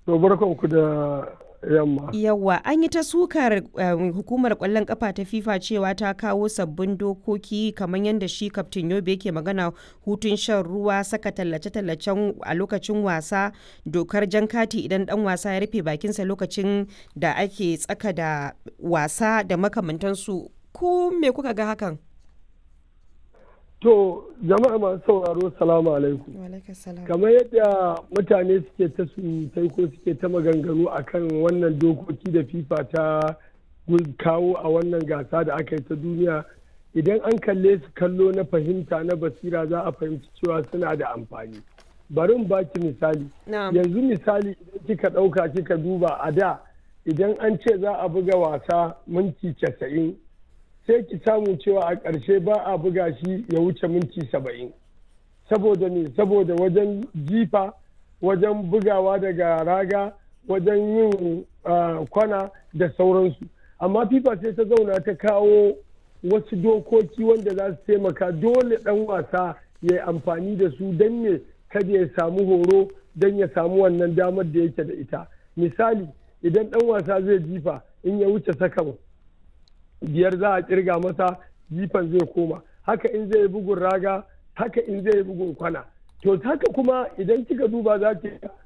To barkanku da yamma. Yawwa an yi ta sukar um, hukumar kwallon kafa ta FIFA cewa ta kawo sabbin dokoki kamar yadda shi kaftin Yobe yake magana hutun shan ruwa saka tallace-tallacen a lokacin wasa dokar jan kati idan dan wasa ya rufe bakinsa lokacin da ake tsaka da wasa da makamantansu ko me kuka ga hakan? To jama'a masu sauraro salamu alaikum. Kamar yadda mutane suke ta surutai ko suke ta maganganu akan wannan dokoki da FIFA ta kawo a wannan gasa da aka yi ta duniya idan an kalle su kallo na fahimta na basira za a fahimci cewa suna da amfani. Bari in baki misali. Yanzu misali idan kika ɗauka kika duba a da idan an ce za a buga wasa minti casa'in sai ki samu cewa a ƙarshe ba a buga shi ya wuce minti saba'in saboda ne saboda wajen jifa wajen bugawa daga raga wajen yin kwana da sauransu amma fifa sai ta zauna ta kawo wasu dokoki wanda za su taimaka dole ɗan wasa ya yi amfani da su don ne kada ya samu horo don ya samu wannan damar da yake da ita misali idan ɗan wasa zai jifa in ya wuce sakan biyar za a kirga masa jifan zai koma haka in zai bugun raga haka in zai bugun kwana to haka kuma idan kika duba za ki